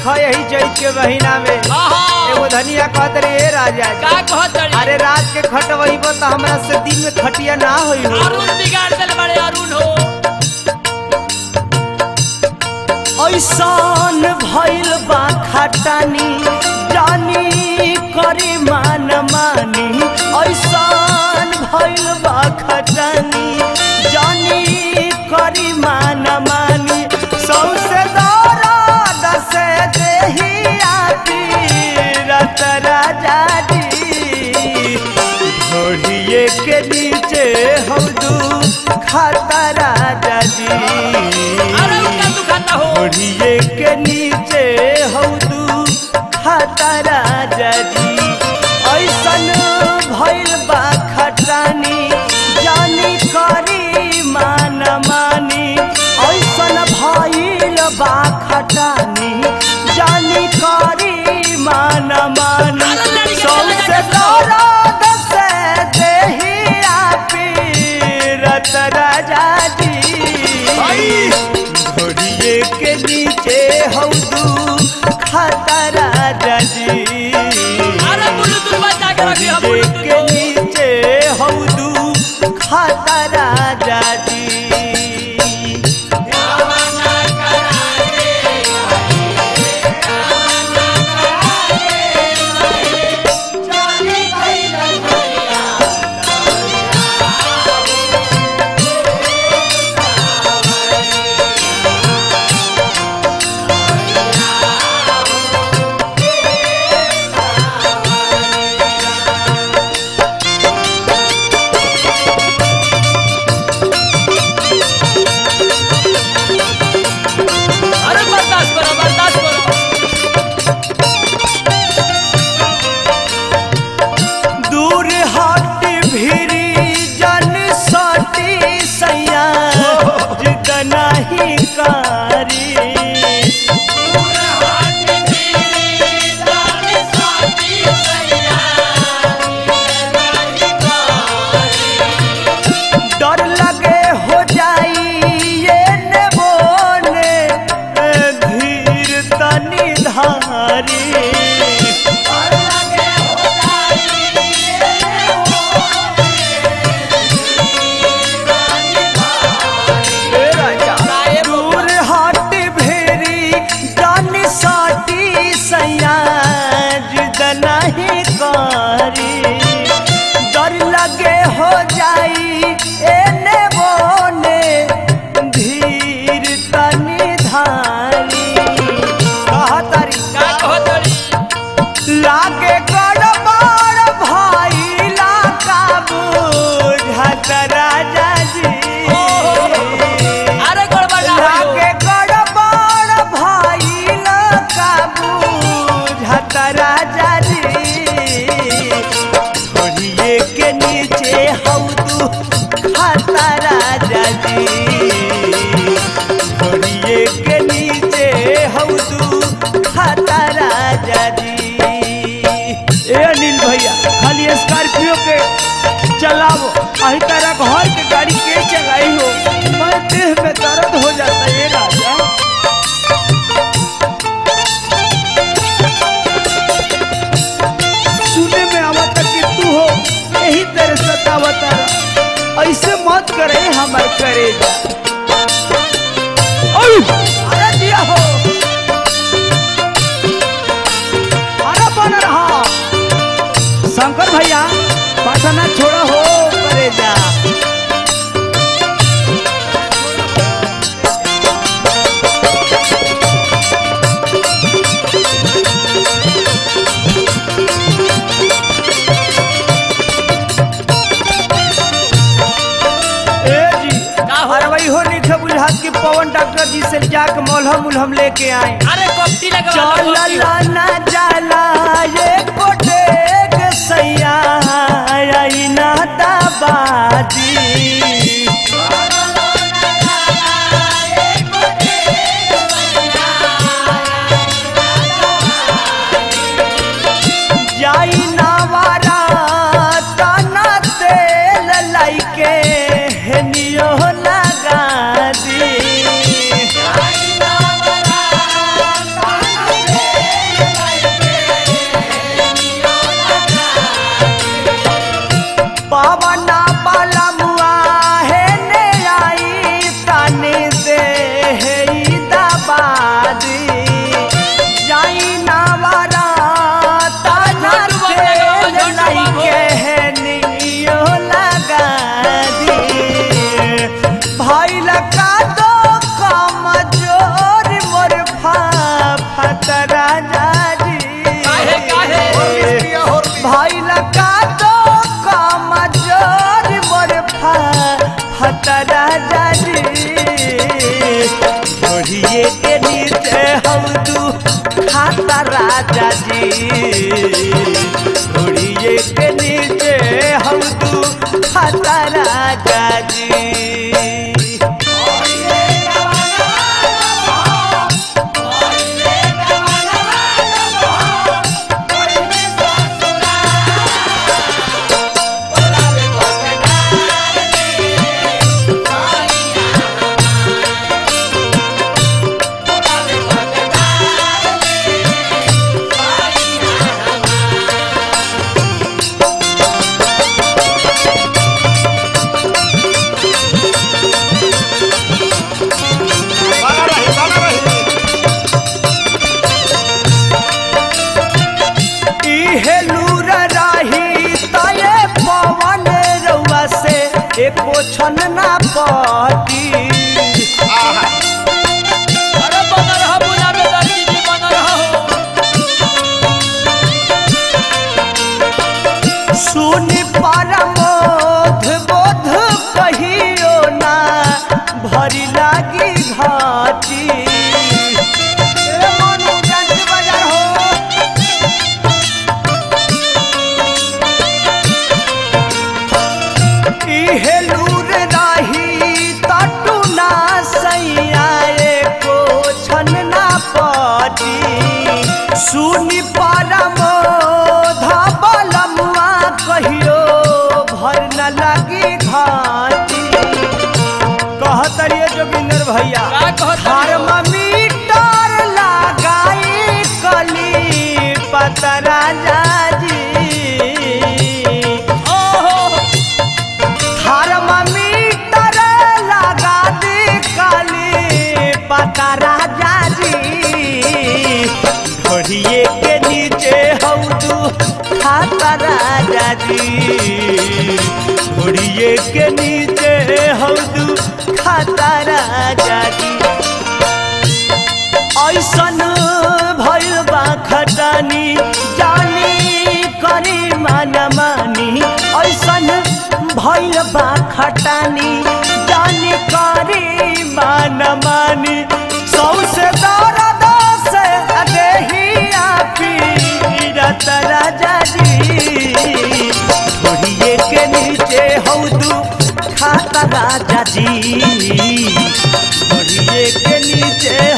देखो यही चैत के महीना में आहा एगो धनिया कहत रे ए राजा जी, का कहत रे अरे रात के खटवइबो तो हमरा से दिन में खटिया ना होई हो अरुण बिगाड़ देले बड़े अरुण हो ऐसान भइल बा खटानी जानी करी मान मानी ऐसान भइल बा खटानी जानी करी मान मानी सौसे दर्द से देहिया पीरत राजा जी घोड़िए के नीचे हम दू खाता राजा जी अरे उनका दुखाता हो ओढ़िए के नीचे हौदू खाता राजा जी ऐसन भइल बा खटानी जानी करी मान मानी ऐसन भइल बा खटानी जानी करी मान मानी सौसे दर्द से देहिया पीरत राजा जी घोड़िए के नीचे हौदू खाता राजा जी अरे ब्लूटूथ बजा के रखी हो घोड़िए के ब्लूटूथ नीचे हौदू खाता राजा जी अरे बर्दाश्त करो बर्दाश्त करो दूर हट भिरी जन सटी सैया जितना ही कारी डर लगे हो जाई ये नेबोने धीर तनी धारी ए राजा दूर हट भेरी जान साटी सैया जितना ही कारी डर लगे हो जाई एने बोने धीर तनी धारी कहतारी का कहत रे लागे गड़बड़ भाई लाका बुझत राजा जी अरे गड़बड़ ना हो लागे गड़बड़ भाई लाका बुझत राजा जी घोड़िए के नीचे हौदू खाता राजा जी घोड़िए के नीचे हौदू खाता राजा जी ए अनिल भैया खाली स्कॉर्पियो के चलाओ अही तरह घर के गाड़ी के चलाई हो मैं देह में दर्द हो जाता है राजा सुने में आवता कि तू हो यही तरह सतावता रहा। ऐसे मत करे हमार करे जा अरे दिया हो अरे बन रहा शंकर भैया पटना छोड़ा हो करे जा ए जी का हो? अरे भाई हो नहीं थे बुझात कि पवन डॉक्टर जी से जाके मलहम उलहम लेके आए अरे कपटी लगा चलला ना जाला ये कोटेक सैया आई ना दाबादी जाई ना वारा तना तेल लाइके हेनियो लगा दी एको छन ना पटी आहा अरे बना रहा बुला में दर्दी जी बना रहा हो सुनि परमोध बोध कहियो ना भरी लागी घाटी ए मनु जानकी बाजार हो इहे लूर रही तटू ना सैया एको छन ना पटी सुनि परमो धबलमुआ कहियो भर न लगी घाटी कहतरिए जोगिंदर भैया का कहत थर्मामीटर लगाई कली पतरा जाजी ओहो थर्मामीटर लगा दी काली पता राजा जी घोड़िए के नीचे हौदू खाता राजा जी घोड़िए के नीचे हौदू खाता राजा जी ऐसन भइल बा खटानी जानी करी मान मानी ऐसन भइल बा खटानी जानी करी मान मानी सौसे दर्द से देहिया पीरत राजा जी घोड़िए के नीचे हौदू खाता राजा जी घोड़िए के नीचे